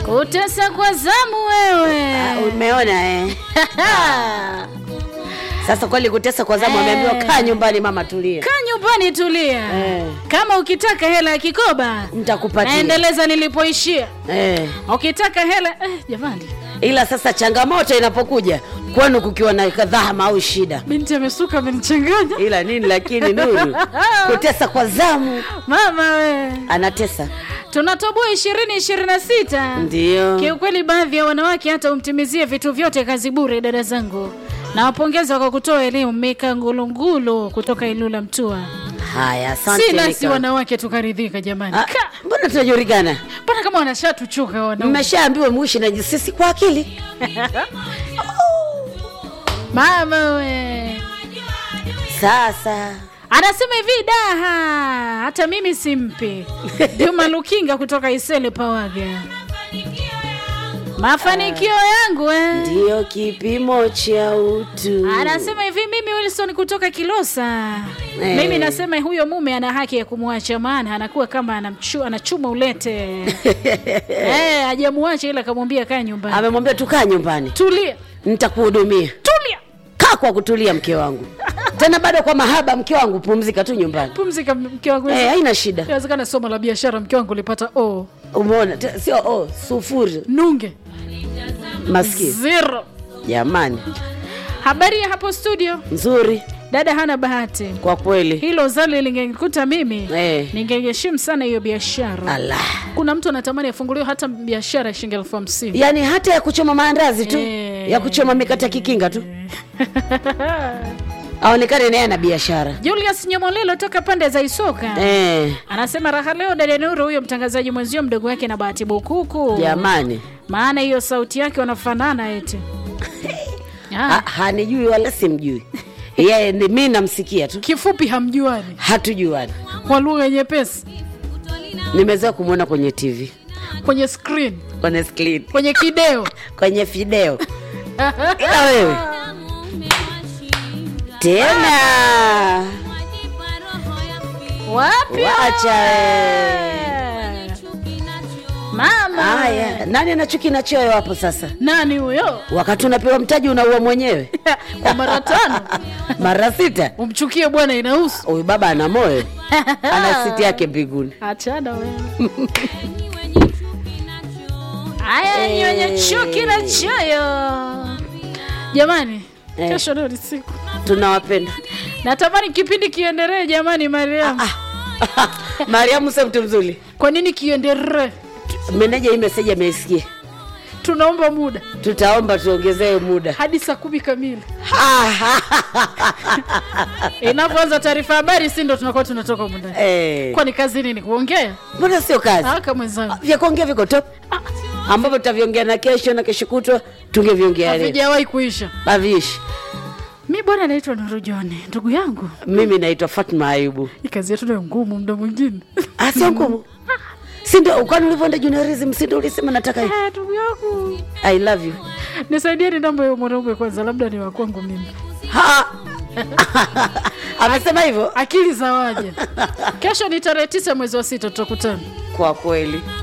Utesa kwa zamu wewe. Ah, umeona eh? Sasa kweli kutesa kwa zamu, Eh. ameambiwa kaa nyumbani mama, tulia, Kaa nyumbani tulia. Eh. Kama ukitaka hela ya kikoba nitakupatia naendeleza nilipoishia. eh. Ukitaka hela eh, jamani, Ila sasa changamoto inapokuja kwenu kukiwa na dhahama au shida, binti amesuka amenichanganya. ila nini, lakini Nuru, kutesa kwa zamu, Mama we, anatesa tunatoboa ishirini ishirini na sita. ndio. Kiukweli baadhi ya wanawake hata umtimizie vitu vyote kazi bure. Dada zangu, nawapongeza kwa kutoa elimu. Mika Ngulungulu kutoka Ilula Mtua. Haya, asante. Si nasi Nika. wanawake tukaridhika jamani. Ah, Ka- Mbona tunajulikana? Mbona kama wanashatuchuka wanaume? Mmeshaambiwa muishi na sisi kwa akili. Mama we Sasa anasema hivi daha, hata mimi simpi. Juma Lukinga kutoka Isele Pawaga. Mafanikio yangu eh. ndio kipimo cha utu. Anasema hivi mimi Wilson kutoka Kilosa. Eh. Mimi nasema huyo mume ana haki ya kumwacha maana anakuwa kama anamchu, anachuma ulete. eh, hajamuacha ila akamwambia kaa nyumbani. Amemwambia tukaa nyumbani, Tulia. nitakuhudumia. Tulia. Kaa kwa kutulia, mke wangu. Tena bado kwa mahaba, mke wangu, pumzika tu nyumbani. Pumzika mke wangu. Eh, haina shida. Inawezekana somo la biashara mke wangu ulipata o Umeona, Te- sio oh, sufuri nunge maskini. zero. Jamani, Habari ya hapo studio, nzuri dada hana bahati. kwa kweli. Hilo zali lingekuta mimi Eh. ningeheshimu sana hiyo biashara. Allah, Kuna mtu anatamani afunguliwe hata biashara ya shilingi elfu hamsini. yaani hata ya kuchoma maandazi tu, Eh. ya kuchoma mikate ya kikinga tu, aonekane naye ana biashara Julius Nyamolelo toka pande za Isoka eh. anasema raha leo dada Nuru, huyo mtangazaji mwenzio mdogo wake na Bahati Bukuku, Jamani, maana hiyo sauti yake wanafanana eti. ha, Ah, hanijui wala simjui yeye, ni mimi namsikia tu, kifupi hamjuani hatujuani. kwa lugha nyepesi Nimezoea kumwona kwenye TV, kwenye screen, kwenye screen, kwenye kideo kwenye video, ila wewe tena wapi? wacha wewe. Mama Haya, nani ana chuki na choyo hapo sasa? nani huyo? Wakati unapewa mtaji unaua mwenyewe kwa mara tano mara sita. umchukie bwana, inahusu Huyu baba ana moyo, ana siti yake mbinguni. achana wewe. Haya ni wenye chuki na choyo jamani. Eh. Kesho leo ni siku, Tunawapenda. natamani kipindi kiendelee jamani. Mariam, Mariamu sio mtu mzuri. kwa nini kiendelee? Meneja hii meseji ameisikia, Tunaomba muda tutaomba tuongezewe muda. hadi saa kumi kamili inapoanza taarifa habari, si ndo tunakuwa tunatoka humu ndani. Eh, Kwani kazi nini? Kuongea mbona sio kazi? aka mwenzangu, Vya kuongea viko top, ambavyo tutaviongea na kesho na kesho kutwa tungeviongea leo. havijawahi kuisha. Haviishi. Mi bwana naitwa Nuru John, ndugu yangu, Mimi naitwa Fatma Ayubu. hii kazi yetu nayo ngumu muda mwingine Ah, sio ngumu. Si ndio kwani ulivyoenda juniorism si ndio ulisema nataka hivi? Eh, ndugu yangu I love you. nisaidieni namba ya mwanaume kwanza, labda ni wa kwangu mimi. Ha! Amesema hivyo? Akili za waja. Kesho ni tarehe tisa mwezi wa sita, tutakutana. Kwa kweli.